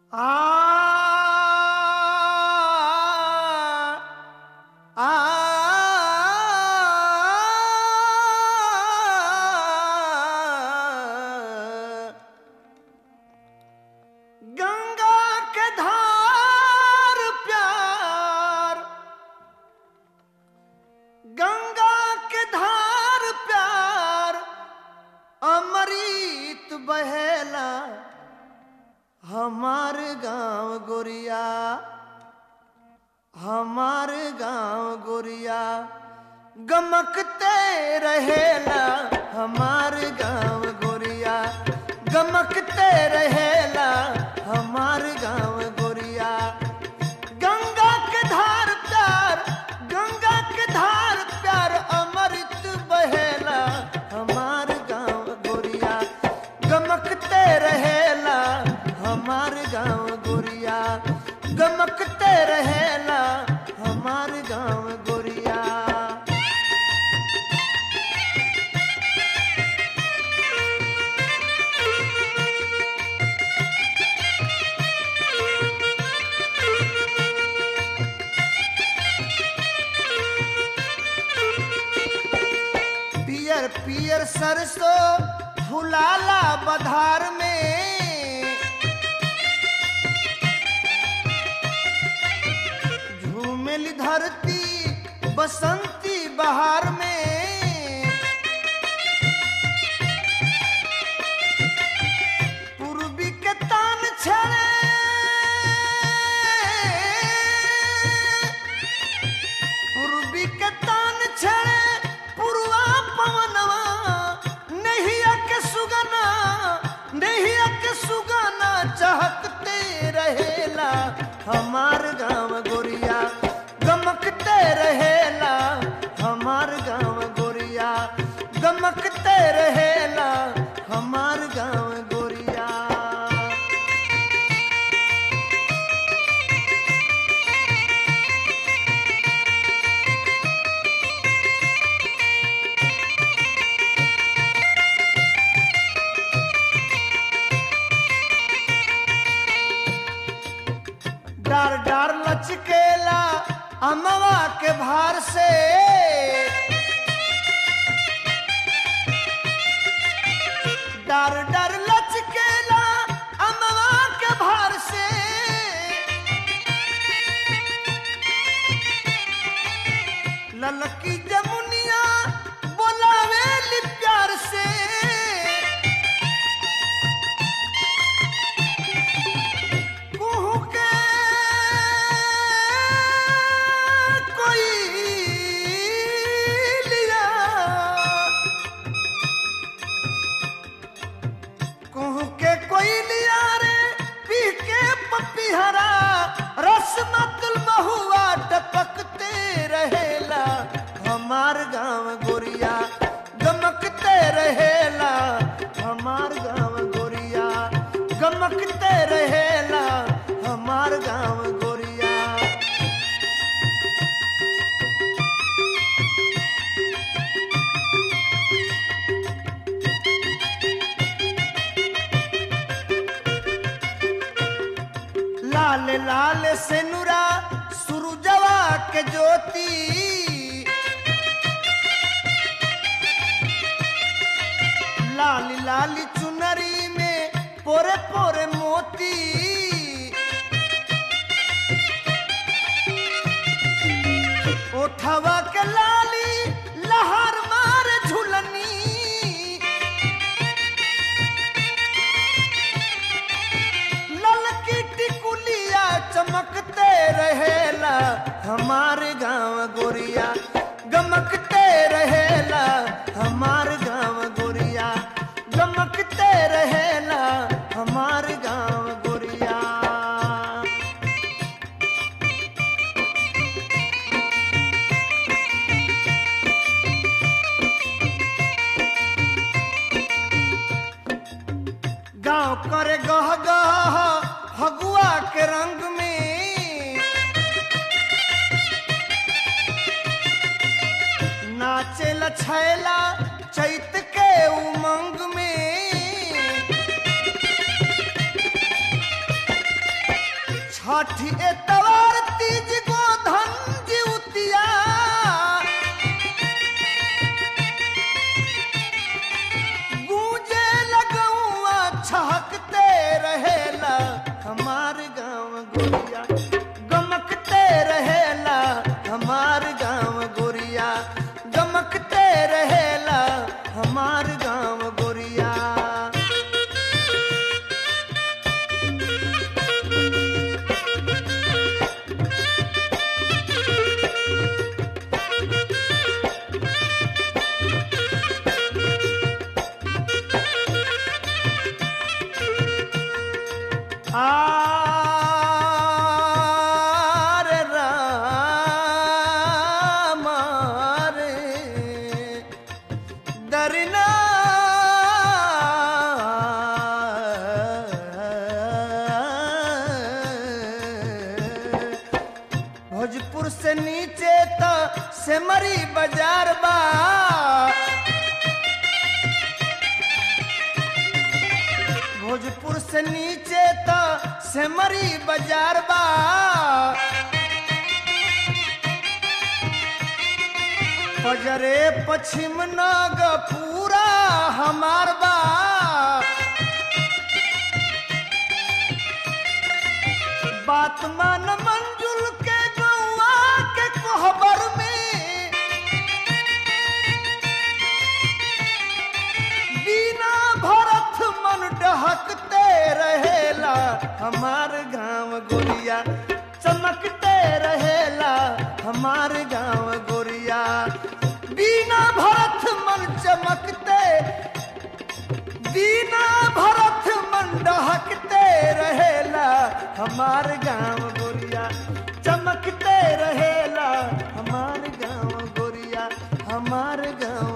आ आ गंगा के धार प्यार गंगा के धार प्यार अमृत बहेला हमार गांव गोरिया हमार गांव गोरिया गमकते रहेला हमार गांव गोरिया गमकते रहेला हमार गांव गोरिया गंगा के धार प्यार गंगा के धार प्यार अमृत बहेला हमार गांव गोरिया गमकते रहेला हमार गांव गोरिया गमकते रहेला हमार गांव गोरिया पियर पियर सरसों फुलाला बधार में झूमेली धरती बसंती बहार में पूर्वी के तान छड़े पूर्वी के तान छड़े पुरवा पवनवा नहिया के सुगना नहिया के सुगना चहकते रहेला हमार गांव गोरिया गमकते रहेला हमार गांव गोरिया गमकते रहेला हमार गांव गोरिया डार डार लचकेला अमवा के भार से डार डार लचकेला अमवा के भार से ललकी जमुनिया बोलावेली प्यार से कुहू के कोई लिया कुहू के कोई लिया रे पी के पपीहरा रस मतल महुआ टपकते रहेला हमार गांव गोरिया गमकते रहेला हमार गांव गोरिया गमकते रहेला हमार गांव गोरिया लाल लाल से नुरा सुरुजवा के ज्योति लाल लाल चुनरी में पोरे पोरे मोती ओठवा के लाली लहर मार झुलनी ललकी टिकुलिया चमकते रहेला हमारे गांव गोरिया गमकते रहेला हमार गांव गोरिया गमकते रहेला हमार गांव गोरिया गांव करे गह गह फगुआ के रंग में नाचे छैला चैत के उमंग में छठ एतवार तीज गोधन जिउतिया गूंजे लगौआ छहकते रहेला हमार गांव गोरिया गमकते रहेला हमार गांव गोरिया गमकते रहेला हमार गांव गोरिया आरे राम रे दरना भोजपुर से नीचे तो सेमरी बाजार बा भोजपुर से नीचे तो सेमरी बाजार बा बजरे पश्चिम नाग पूरा हमार बा बात मान मंजुल के गौआ के कोहबर में बिना भरत मन डहकते रहेला हमार गांव गोरिया चमकते रहेला हमार गांव गोरिया बिना भरत मन चमकते बिना भरत मन डहकते रहेला हमार गांव गोरिया चमकते रहेला हमार गांव गोरिया हमार गांव